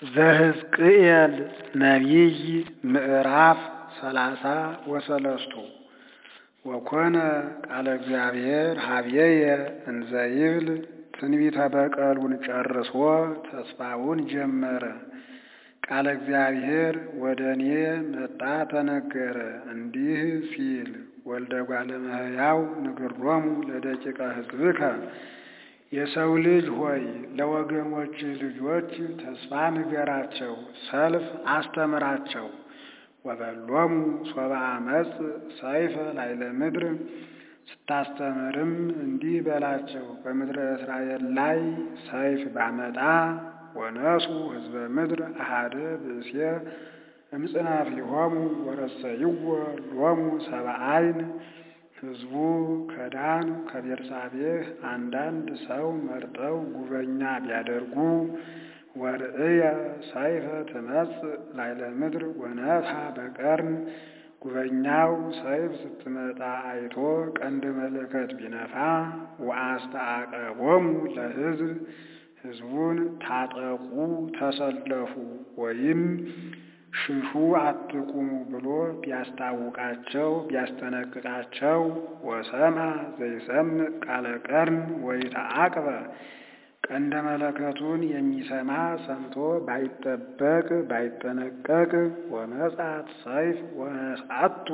ዘሕዝቅኤል ነቢይ ምዕራፍ ሰላሳ ወሰለስቱ ወኮነ ቃለ እግዚአብሔር ሀቤየ እንዘ ይብል ትንቢተ በቀሉን ጨርሶ ተስፋውን ጀመረ። ቃለ እግዚአብሔር ወደ እኔ መጣ ተነገረ እንዲህ ሲል ወልደ እጓለ እመሕያው ንግሮሙ ለደቂቀ ሕዝብከ የሰው ልጅ ሆይ ለወገኖችህ ልጆች ተስፋ ንገራቸው፣ ሰልፍ አስተምራቸው። ወበሎሙ ሶበ አመፅ ሰይፈ ላዕለ ምድር ስታስተምርም እንዲህ በላቸው፣ በምድረ እስራኤል ላይ ሰይፍ ባመጣ ወነሱ ሕዝበ ምድር አሐደ ብእሴ እምጽናፊሆሙ ወረሰይዎ ሎሙ ሰብአ ዓይን ሕዝቡ ከዳን ከቤርሳቤህ አንዳንድ ሰው መርጠው ጉበኛ ቢያደርጉ ወርእየ ሰይፈ ትመጽእ ላዕለ ምድር ወነፍሐ በቀርን ጉበኛው ሰይፍ ስትመጣ አይቶ ቀንደ መለከት ቢነፋ ወአስተአቀቦሙ ለሕዝብ ሕዝቡን ታጠቁ ተሰለፉ ወይም ሽሹ አትቁሙ ብሎ ቢያስታውቃቸው ቢያስጠነቅቃቸው ወሰምዐ ዘይሰምዕ ቃለ ቀርን ወይተዐቅበ ቀንደ መለከቱን የሚሰማ ሰምቶ ባይጠበቅ ባይጠነቀቅ ወመጽአት ሰይፍ ወነስአቶ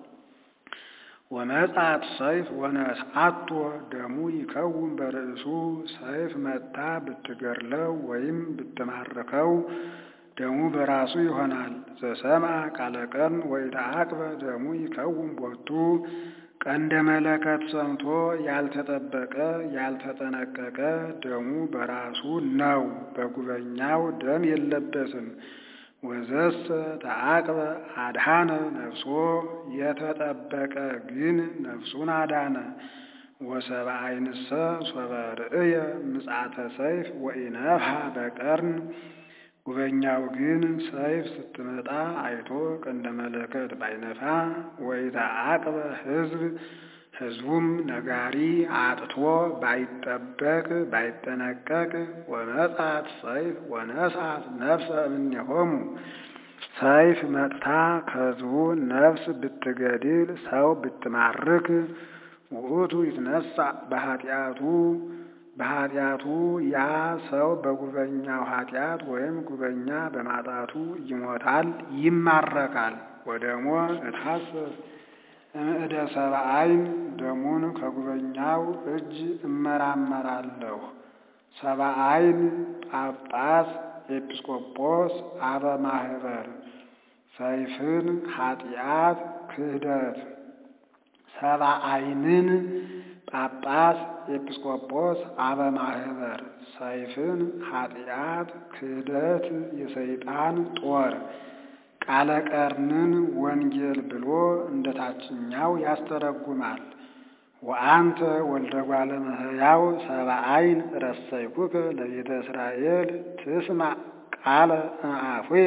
ወመጽአት ሰይፍ ወነስአቶ ደሙ ይከውን በርእሱ ሰይፍ መታ ብትገድለው ወይም ብትማርከው ደሙ በራሱ ይሆናል። ዘሰምዐ ቃለ ቀርን ወይተዐቅበ ደሙ ይከውን ቦቱ ቀንደ መለከት ሰምቶ ያልተጠበቀ ያልተጠነቀቀ ደሙ በራሱ ነው፣ በጉበኛው ደም የለበትም። ወዘሰ ተዐቅበ አድኃነ ነፍሶ የተጠበቀ ግን ነፍሱን አዳነ። ወሰብአ ዓይንሰ ሶበ ርእየ ምጽአተ ሰይፍ ወኢነፍሐ በቀርን ጉበኛው ግን ሰይፍ ስትመጣ አይቶ ቀንደ መለከት ባይነፋ ወይተዐቅበ ሕዝብ ሕዝቡም ነጋሪ አጥቶ ባይጠበቅ ባይጠነቀቅ ወመጽአት ሰይፍ ወነስአት ነፍሰ እምኔሆሙ ሰይፍ መጥታ ከሕዝቡ ነፍስ ብትገድል ሰው ብትማርክ ውእቱ ይትነሣእ በኃጢአቱ በኃጢአቱ ያ ሰው በጉበኛው ኃጢአት ወይም ጉበኛ በማጣቱ ይሞታል፣ ይማረካል። ወደሞ እትሐሰስ እምእደ ሰብአ ዓይን ደሙን ከጉበኛው እጅ እመራመራለሁ። ሰብአ ዓይን ጳጳስ፣ ኤጲስቆጶስ፣ አበ ማህበር ሰይፍን ኃጢአት ክህደት ሰብአ ዓይንን ጳጳስ ኤጲስቆጶስ አበ ማህበር ሰይፍን ኃጢአት ክህደት የሰይጣን ጦር ቃለ ቀርንን ወንጌል ብሎ እንደ ታችኛው ያስተረጉማል። ወአንተ ወልደ እጓለ እመሕያው ሰብአ ዓይን ረሰይኩከ ለቤተ እስራኤል ትስማዕ ቃለ እምአፉየ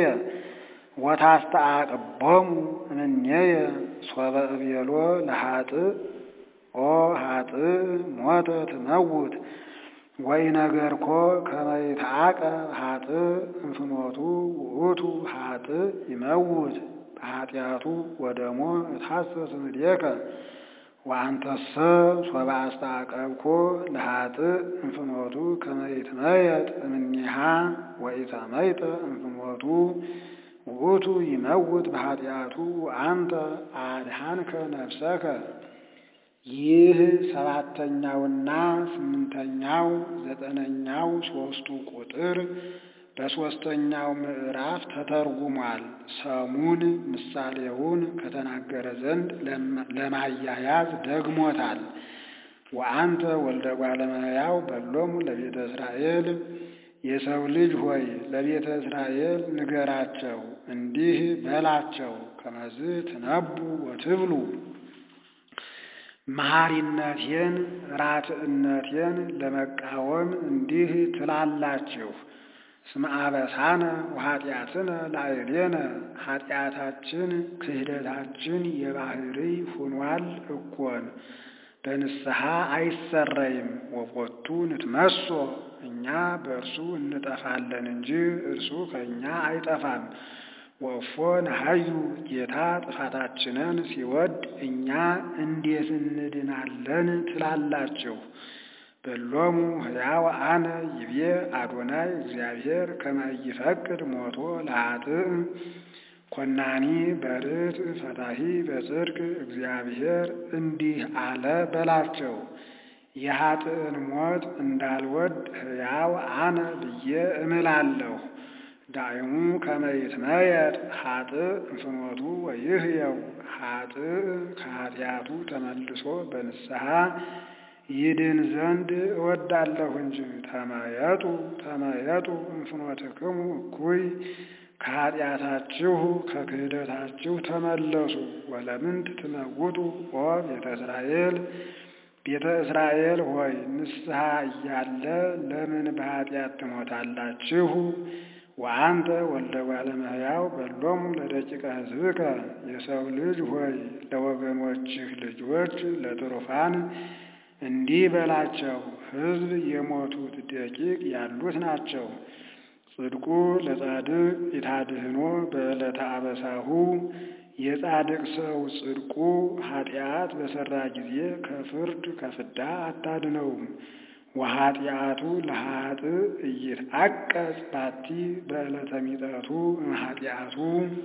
ወታስተአቅቦሙ እምኔየ ሶበ እቤሎ ለኃጥእ ኦ ኃጥእ ሞተ ትመውት ወኢነገርኮ ከመ ይትዐቀብ ኃጥእ እምፍኖቱ ውእቱ ኃጥእ ይመውት በኃጢአቱ ወደሞ እትሐሰስ እምኔከ ወአንተሰ ሶበ አስተዐቀብኮ ለኃጥእ እምፍኖቱ ከመ ይትመየጥ እምኔሃ ወኢተመይጠ እምፍኖቱ ውእቱ ይመውት በኃጢአቱ አንተ አድኃንከ ነፍሰከ። ይህ ሰባተኛውና ስምንተኛው ዘጠነኛው ሦስቱ ቁጥር በሦስተኛው ምዕራፍ ተተርጉሟል። ሰሙን ምሳሌውን ከተናገረ ዘንድ ለማያያዝ ደግሞታል። ወአንተ ወልደ እጓለ እመሕያው በሎሙ ለቤተ እስራኤል የሰው ልጅ ሆይ ለቤተ እስራኤል ንገራቸው፣ እንዲህ በላቸው ከመዝ ትነቡ ወትብሉ መሐሪነቴን ራትዕነቴን ለመቃወም እንዲህ ትላላችሁ። እስመ አበሳነ ወኃጢአትነ ላዕሌነ ኃጢአታችን ክህደታችን የባህሪ ሁኗል እኮን በንስሐ አይሰረይም። ወፎቱ ንትመሶ እኛ በእርሱ እንጠፋለን እንጂ እርሱ ከእኛ አይጠፋም። ወፎ ነሐዩ ጌታ ጥፋታችንን ሲወድ እኛ እንዴት እንድናለን ትላላችሁ? በሎሙ ሕያው አነ ይቤ አዶናይ እግዚአብሔር ከመ ኢይፈቅድ ሞቶ ለኃጥእ ኮናኒ በርት ፈታሂ በጽድቅ እግዚአብሔር እንዲህ አለ በላቸው። የኃጥእን ሞት እንዳልወድ ሕያው አነ ብዬ እምላለሁ። ዳይሙ ከመ ይትመየጥ ኃጥእ እንፍኖቱ ወይህየው ኃጥእ ከኃጢአቱ ተመልሶ በንስሐ ይድን ዘንድ እወዳለሁ እንጂ። ተመየጡ ተመየጡ እንፍኖትክሙ እኩይ ከኃጢአታችሁ ከክህደታችሁ ተመለሱ። ወለምንት ትመውጡ ኦ ቤተ እስራኤል ቤተ እስራኤል ሆይ ንስሐ እያለ ለምን በኃጢአት ትሞታላችሁ? ወአንተ ወልደ እጓለ እመሕያው በሎሙ ለደቂቀ ሕዝብከ የሰው ልጅ ሆይ ለወገኖችህ ልጆች ለትሩፋን እንዲህ በላቸው። ሕዝብ የሞቱት ደቂቅ ያሉት ናቸው። ጽድቁ ለጻድቅ ኢታድህኖ በዕለተ አበሳሁ የጻድቅ ሰው ጽድቁ ኃጢአት በሠራ ጊዜ ከፍርድ ከፍዳ አታድነውም። ወኃጢአቱ ለኃጥእ ኢይትዐቀጽ ባቲ በዕለተ ሚጠቱ እምኃጢአቱ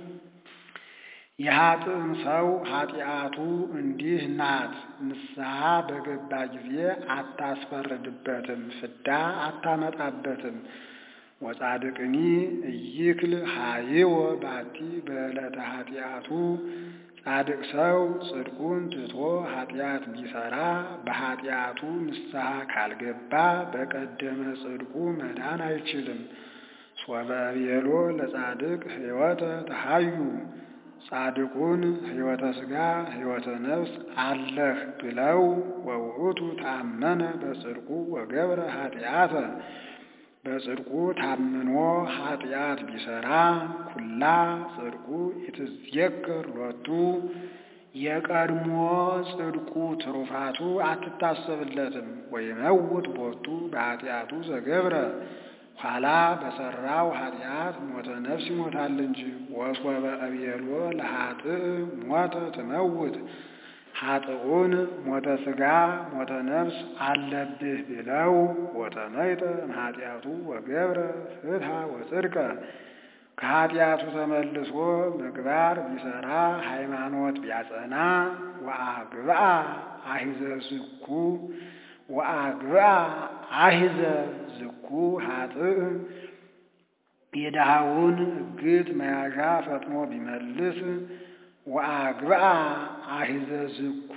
የኃጥእም ሰው ኃጢአቱ እንዲህ ናት። ንስሐ በገባ ጊዜ አታስፈርድበትም፣ ፍዳ አታመጣበትም። ወጻድቅኒ ኢይክል ሀይወ ባቲ በዕለተ ኃጢአቱ ጻድቅ ሰው ጽድቁን ትቶ ኃጢአት ቢሰራ በኃጢአቱ ንስሐ ካልገባ በቀደመ ጽድቁ መዳን አይችልም። ሶበ ቤሎ ለጻድቅ ሕይወተ ተሃዩ ጻድቁን ሕይወተ ሥጋ ሕይወተ ነፍስ አለህ ብለው ወውእቱ ታመነ በጽድቁ ወገብረ ኃጢአተ በጽድቁ ታምኖ ኃጢአት ቢሰራ ኩላ ጽድቁ ኢትዝየከር ሎቱ የቀድሞ ጽድቁ ትሩፋቱ አትታሰብለትም። ወይመውት ቦቱ በኃጢአቱ ዘገብረ ኋላ በሰራው ኃጢአት ሞተ ነፍስ ይሞታል እንጂ። ወሶበ እቤሎ ለኃጥእ ሞተ ትመውት ኃጥኡን ሞተ ሥጋ ሞተ ነፍስ አለብህ ብለው ወተመይጠ እምኃጢአቱ ወገብረ ፍትሐ ወጽድቀ ከኃጢአቱ ተመልሶ ምግባር ቢሰራ ሃይማኖት ቢያጸና ወአግብአ አሂዘ ዝኩ ወአግብአ አሂዘ ዝኩ ኃጥእ የድሃውን እግት መያዣ ፈጥኖ ቢመልስ ወአግብአ አሂዘ ዝኩ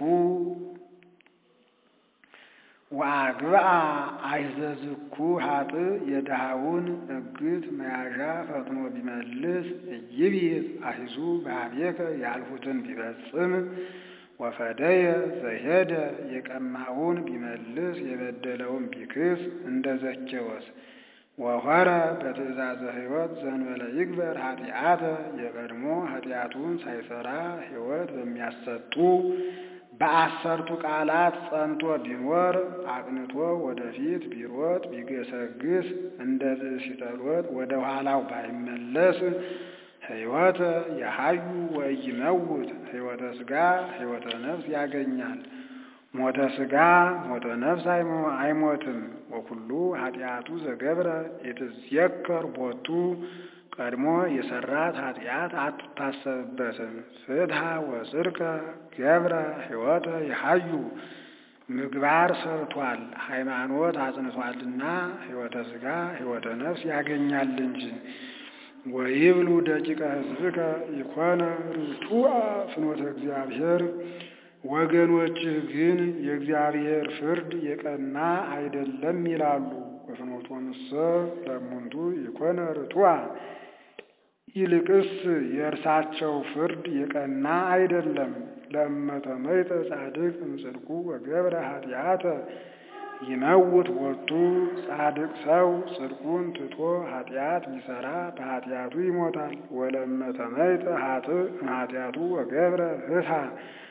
ወአግብአ አሂዘ ዝኩ ኃጥእ የድሃውን እግት መያዣ ፈጥኖ ቢመልስ እይቢት አሂዙ በኀቤከ ያልሁትን ቢፈጽም ወፈደየ ዘሄደ የቀማውን ቢመልስ የበደለውን ቢክስ እንደ ዘኬዎስ ወሆረ በትእዛዘ ሕይወት ዘንበለ ይግበር ኃጢአተ የቀድሞ ኃጢአቱን ሳይሰራ ሕይወት በሚያሰጡ በአሰርቱ ቃላት ጸንቶ ቢኖር አቅንቶ ወደፊት ቢሮጥ ቢገሰግስ እንደ ብእሲተሎት ወደ ኋላው ባይመለስ ሕይወተ የሀዩ ወኢይመውት ሕይወተ ሥጋ ሕይወተ ነፍስ ያገኛል። ሞተ ሥጋ ሞተ ነፍስ አይሞትም። ወኩሉ ኃጢአቱ ዘገብረ ኢትዝየከር ቦቱ ቀድሞ የሰራት ኃጢአት አትታሰብበትም። ፍትሐ ወጽድቀ ገብረ ሕይወተ የሀዩ ምግባር ሰርቷል፣ ሃይማኖት አጽንቷልና ሕይወተ ሥጋ ሕይወተ ነፍስ ያገኛል እንጂ። ወይብሉ ደቂቀ ሕዝብከ ኢኮነ ርቱዐ ፍኖተ እግዚአብሔር ወገኖችህ ግን የእግዚአብሔር ፍርድ የቀና አይደለም ይላሉ። በፍኖቶንሰ ለእሙንቱ ኢኮነ ርቱዐ ይልቅስ የእርሳቸው ፍርድ የቀና አይደለም። ለእመተመይጠ ጻድቅ እምጽድቁ ወገብረ ኃጢአተ ይመውት ቦቱ ጻድቅ ሰው ጽድቁን ትቶ ኃጢአት ቢሰራ በኃጢአቱ ይሞታል። ወለእመተመይጠ ኃጥእ እምኃጢአቱ ወገብረ ፍትሐ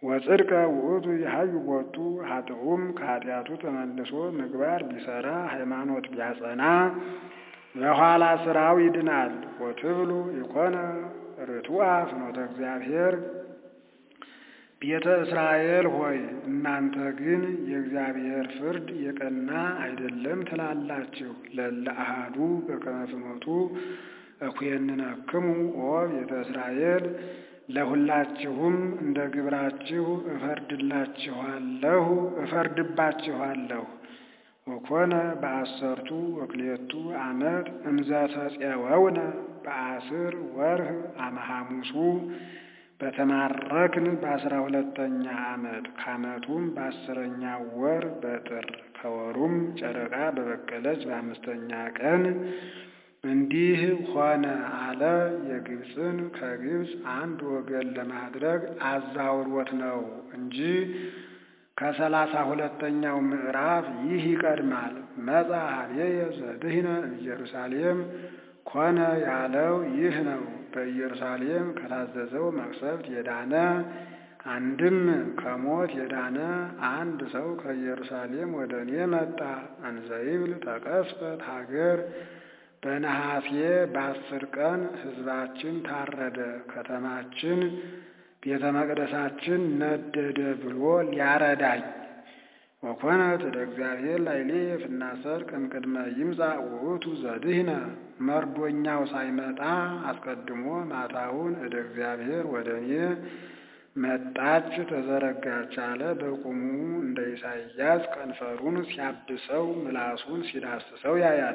ወጽድቀ ውእቱ የሀዩ ቦቱ ኃጥኡም ከኃጢአቱ ተመልሶ ምግባር ቢሰራ ሃይማኖት ቢያጸና በኋላ ስራው ይድናል። ወትብሉ ይኮነ ርቱዐ ፍኖተ እግዚአብሔር ቤተ እስራኤል ሆይ እናንተ ግን የእግዚአብሔር ፍርድ የቀና አይደለም ትላላችሁ። ለእለ አሐዱ በከመ ፍኖቱ እኩየንነክሙ ኦ ቤተ እስራኤል ለሁላችሁም እንደ ግብራችሁ እፈርድላችኋለሁ እፈርድባችኋለሁ። ወኮነ በአሰርቱ ወክልኤቱ ዓመት እምዘ ተፄወውነ በአስር ወርህ አመ ሐሙሱ በተማረክን በአስራ ሁለተኛ ዓመት ከዓመቱም በአስረኛው ወር በጥር ከወሩም ጨረቃ በበቀለች በአምስተኛ ቀን እንዲህ ሆነ አለ። የግብፅን ከግብፅ አንድ ወገን ለማድረግ አዛውሮት ነው እንጂ ከሰላሳ ሁለተኛው ምዕራፍ ይህ ይቀድማል። መጻ ኀቤየ ዘድኅነ ኢየሩሳሌም ኮነ ያለው ይህ ነው። በኢየሩሳሌም ከታዘዘው መቅሰፍት የዳነ አንድም ከሞት የዳነ አንድ ሰው ከኢየሩሳሌም ወደ እኔ መጣ። እንዘይብል ተቀስፈት ሀገር በነሐሴ በአስር ቀን ሕዝባችን ታረደ፣ ከተማችን ቤተ መቅደሳችን ነደደ ብሎ ሊያረዳኝ ወኮነት እደ እግዚአብሔር ላይሌ ፍናሰር ቅምቅድመ ይምጻእ ውእቱ ዘድኅነ መርዶኛው ሳይመጣ አስቀድሞ ማታውን እደ እግዚአብሔር ወደ እኔ መጣች ተዘረጋች አለ። በቁሙ እንደ ኢሳይያስ ከንፈሩን ሲያብሰው ምላሱን ሲዳስሰው ያያል።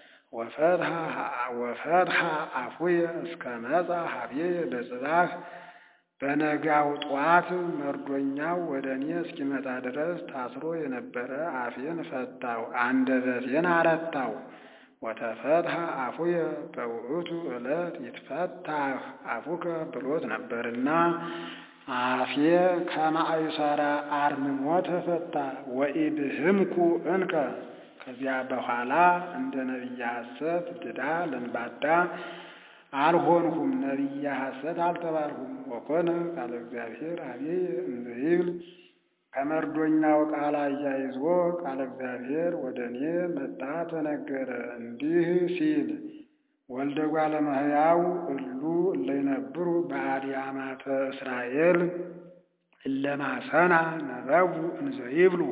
ወፈትሐ አፉየ እስከ መጻ ኀቤየ በጽባሕ በነጋው ጧት መርዶኛው ወደ እኔ እስኪመጣ ድረስ ታስሮ የነበረ አፌን ፈታው፣ አንደበቴን አረታው። ወተፈትሐ አፉየ በውእቱ ዕለት ይትፈታህ አፉከ ብሎት ነበርና አፌ ከማእሰረ አርምሞ ተፈታ። ወኢብህምኩ እንከ ከዚያ በኋላ እንደ ነቢየ ሐሰት ድዳ ለንባዳ አልሆንሁም፣ ነቢየ ሐሰት አልተባልሁም። ወኮነ ቃለ እግዚአብሔር ኀቤየ እንዘ ይብል ከመርዶኛው ቃል አያይዞ ቃለ እግዚአብሔር ወደ እኔ መጣ ተነገረ እንዲህ ሲል ወልደ እጓለ እመሕያው እሉ እለ ይነብሩ በአድያማተ እስራኤል እለ ማሰና ነበቡ እንዘ ይብሉ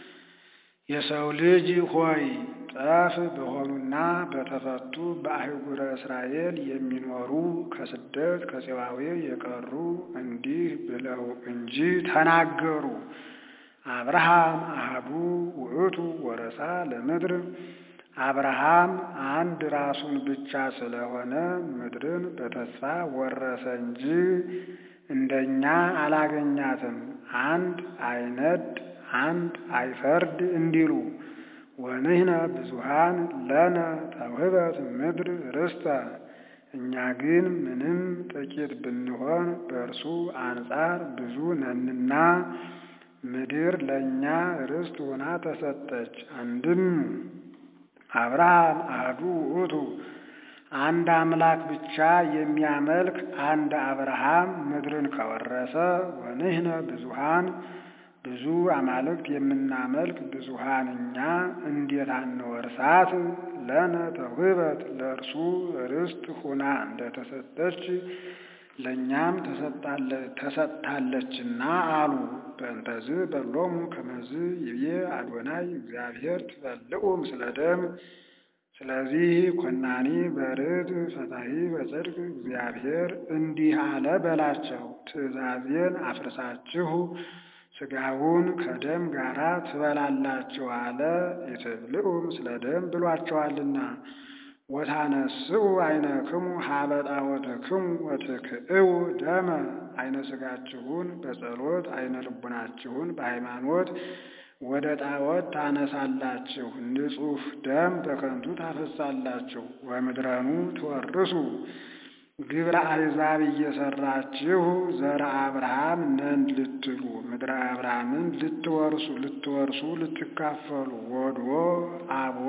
የሰው ልጅ ሆይ ጠፍ በሆኑና በተፈቱ በአህጉረ እስራኤል የሚኖሩ ከስደት ከፄዋዌ የቀሩ እንዲህ ብለው እንጂ ተናገሩ። አብርሃም አሃዱ ውእቱ ወረሳ ለምድር አብርሃም አንድ ራሱን ብቻ ስለሆነ ምድርን በተስፋ ወረሰ እንጂ እንደኛ አላገኛትም። አንድ አይነድ አንድ አይፈርድ እንዲሉ ወንሕነ ብዙኃን ለነ ተውህበት ምድር ርስተ እኛ ግን ምንም ጥቂት ብንሆን በእርሱ አንጻር ብዙ ነንና ምድር ለእኛ ርስት ሆና ተሰጠች። አንድም አብርሃም አሐዱ ውእቱ አንድ አምላክ ብቻ የሚያመልክ አንድ አብርሃም ምድርን ከወረሰ ወንሕነ ብዙኃን ብዙ አማልክት የምናመልክ ብዙኃን እኛ እንዴት አንወርሳት? ለነ ተውህበት ለእርሱ ርስት ሁና እንደተሰጠች ለእኛም ተሰጥታለችና አሉ። በእንተዝ በሎሙ ከመዝ ይቤ አዶናይ እግዚአብሔር ትበልዑ ምስለ ደም። ስለዚህ ኮናኒ በርድ ፈታሒ በጽድቅ እግዚአብሔር እንዲህ አለ በላቸው፣ ትእዛዜን አፍርሳችሁ ሥጋውን ከደም ጋር ትበላላችሁ አለ። ኢትብልዑ ምስለ ደም ብሏቸዋልና። ወታነስኡ አይነክሙ ሀበ ጣዖትክሙ ወትክእው ደመ አይነ ሥጋችሁን በጸሎት አይነ ልቡናችሁን በሃይማኖት ወደ ጣዖት ታነሳላችሁ፣ ንጹሕ ደም በከንቱ ታፈሳላችሁ። ወምድረኑ ትወርሱ ግብረ አሕዛብ እየሰራችሁ ዘረ አብርሃም ነን ልትሉ ምድረ አብርሃምን ልትወርሱ ልትወርሱ ልትካፈሉ ወዶ አቦ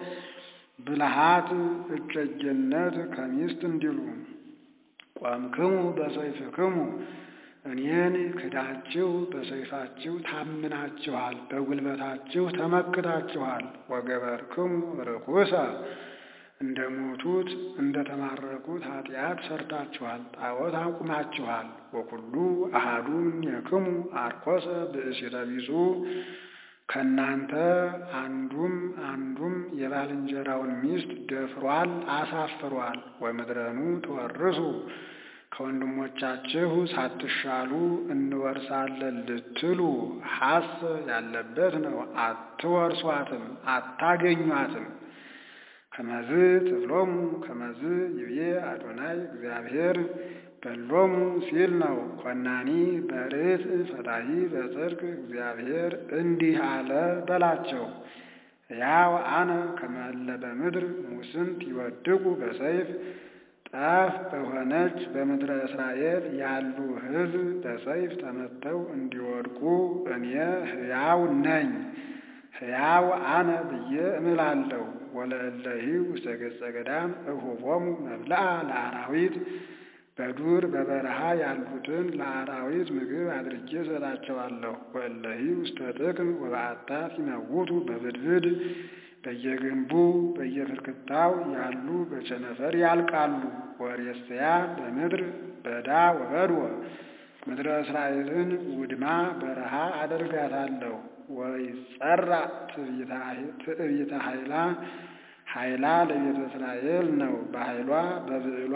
ብልሃት እጨጌነት ከሚስት እንዲሉ ቆምክሙ በሰይፍክሙ እኔን ክዳችሁ በሰይፋችሁ ታምናችኋል፣ በጉልበታችሁ ተመክታችኋል። ወገበርክሙ ርኩሰ እንደ ሞቱት እንደ ተማረኩት ኃጢአት ሰርታችኋል፣ ጣዖት አቁማችኋል። ወኩሉ አሃዱ እምኔክሙ አርኮሰ ብእሲተ ቢጹ ከእናንተ አንዱም አንዱም የባልንጀራውን ሚስት ደፍሯል፣ አሳፍሯል። ወምድረኑ ትወርሱ ከወንድሞቻችሁ ሳትሻሉ እንወርሳለን ልትሉ ሐስ ያለበት ነው። አትወርሷትም፣ አታገኟትም። ከመዝ ትብሎሙ ከመዝ ይብዬ አዶናይ እግዚአብሔር በሎሙ ሲል ነው። ኮናኒ በርት ፈታሂ በጽድቅ እግዚአብሔር እንዲህ አለ በላቸው። ያው አነ ከመለ በምድር ሙስንት ይወድቁ በሰይፍ ጠፍ በሆነች በምድረ እስራኤል ያሉ ሕዝብ በሰይፍ ተመተው እንዲወድቁ እኔ ሕያው ነኝ። ሕያው አነ ብዬ እምላለሁ። ወለእለሂ ውስተ ገጸ ገዳም እሁቦሙ መብልአ ለአራዊት በዱር በበረሃ ያሉትን ለአራዊት ምግብ አድርጌ እሰጣቸዋለሁ። ወእለሂ ውስተ ጥቅም ወበአታት ይመውቱ በብድብድ በየግንቡ በየፍርክታው ያሉ በቸነፈር ያልቃሉ። ወሬስያ በምድር በዳ ወበድወ ምድረ እስራኤልን ውድማ በረሃ አደርጋታለሁ። ወይጸራ ትዕቢተ ኃይላ ኃይላ ለቤተ እስራኤል ነው። በኃይሏ በብዕሏ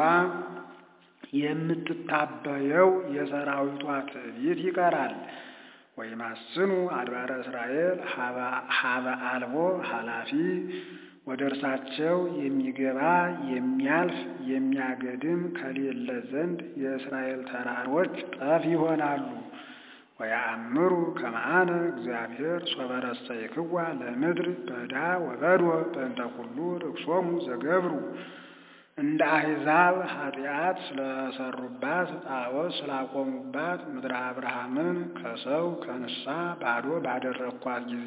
የምትታበየው የሰራዊቷ ትዕቢት ይቀራል። ወይማስኑ አድባረ እስራኤል ሀበ አልቦ ኃላፊ ወደ እርሳቸው የሚገባ የሚያልፍ የሚያገድም ከሌለ ዘንድ የእስራኤል ተራሮች ጠፍ ይሆናሉ። ወያእምሩ ከመአነ እግዚአብሔር ሶበረሰይክዋ ለምድር በዳ ወበድወ በእንተ ኩሉ ርክሶሙ ዘገብሩ እንደ አሕዛብ ኃጢአት ስለሰሩባት ጣዖት ስላቆሙባት ምድረ አብርሃምን ከሰው ከንሳ ባዶ ባደረግኳት ጊዜ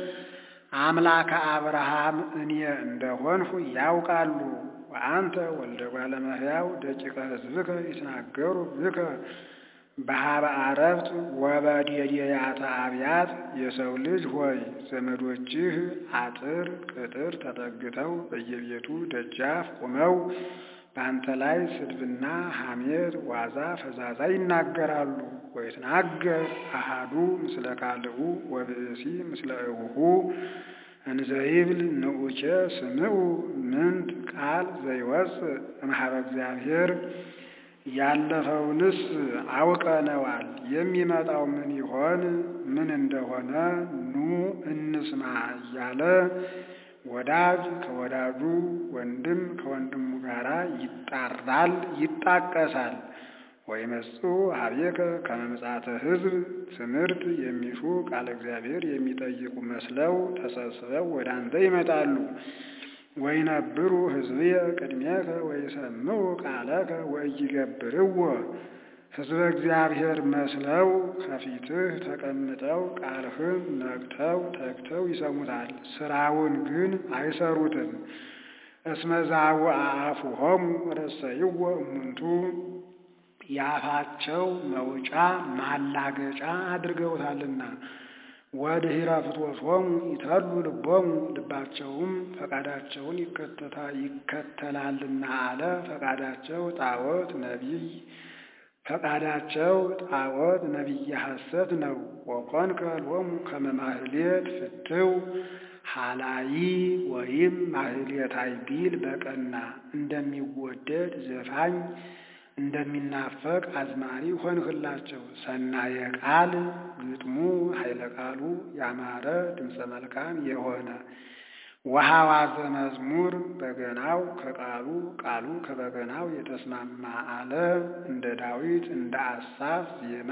አምላከ አብርሃም እኔ እንደሆንሁ ያውቃሉ። ወአንተ ወልደ እጓለ እመሕያው ደቂቀ ሕዝብከ ይትናገሩ ብከ በሀበ አረብት ወበዴዴያተ አብያት የሰው ልጅ ሆይ ዘመዶችህ አጥር ቅጥር ተጠግተው በየቤቱ ደጃፍ ቆመው በአንተ ላይ ስድብና ሐሜት ዋዛ ፈዛዛ ይናገራሉ። ወይትናገር አሃዱ ምስለ ካልኡ ወብእሲ ምስለ እቡሁ እንዘይብል ንዑቼ ስምዑ ምንት ቃል ዘይወፅእ እምኀበ እግዚአብሔር ያለፈውንስ አውቀነዋል። የሚመጣው ምን ይሆን ምን እንደሆነ ኑ እንስማ እያለ ወዳጅ ከወዳጁ ወንድም ከወንድሙ ጋር ይጣራል፣ ይጣቀሳል። ወይመጽኡ ኀቤከ ከመ ምጽአተ ሕዝብ ትምህርት የሚሹ ቃለ እግዚአብሔር የሚጠይቁ መስለው ተሰብስበው ወደ አንተ ይመጣሉ። ወይነብሩ ሕዝብየ ቅድሜከ ወይሰምዑ ቃለከ ወኢይገብርዎ ሕዝበ እግዚአብሔር መስለው ከፊትህ ተቀምጠው ቃልህን ነቅተው ተግተው ይሰሙታል፣ ስራውን ግን አይሰሩትም። እስመ ዛውአ አፉሆሙ ረሰይዎ እሙንቱ የአፋቸው መውጫ ማላገጫ አድርገውታልና ወድኅረ ፍትወቶሙ ይተሉ ልቦሙ ልባቸውም ፈቃዳቸውን ይከተላልና አለ። ፈቃዳቸው ጣዖት ነቢይ ፈቃዳቸው ጣዖት ነቢየ ሐሰት ነው። ወኮንከ ሎሙ ከመ ማህሌት ፍትው ሀላይ ወይም ማህሌታይ ቢል በቀና እንደሚወደድ ዘፋኝ እንደሚናፈቅ አዝማሪ ሆንህላቸው። ሰናየ ቃል ግጥሙ ኃይለ ቃሉ ያማረ ድምፀ መልካም የሆነ ወሐዋዘ መዝሙር በገናው ከቃሉ ቃሉ ከበገናው የተስማማ አለ። እንደ ዳዊት እንደ አሳፍ ዜማ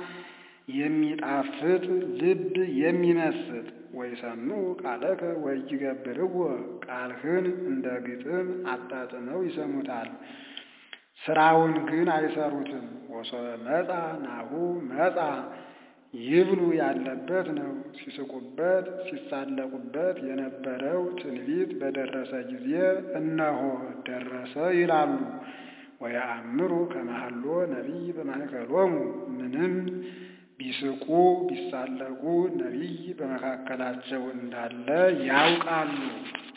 የሚጣፍጥ ልብ የሚመስጥ ወይሰምዑ ቃለከ ወኢይገብርዎ ቃልህን እንደ ግጥም አጣጥመው ይሰሙታል ስራውን ግን አይሰሩትም። ወሶበ መጻ ናሁ መጻ ይብሉ ያለበት ነው። ሲስቁበት ሲሳለቁበት የነበረው ትንቢት በደረሰ ጊዜ እነሆ ደረሰ ይላሉ። ወየአምሩ ከመሃሎ ነቢይ በማእከሎሙ ምንም ቢስቁ ቢሳለቁ ነቢይ በመካከላቸው እንዳለ ያውቃሉ።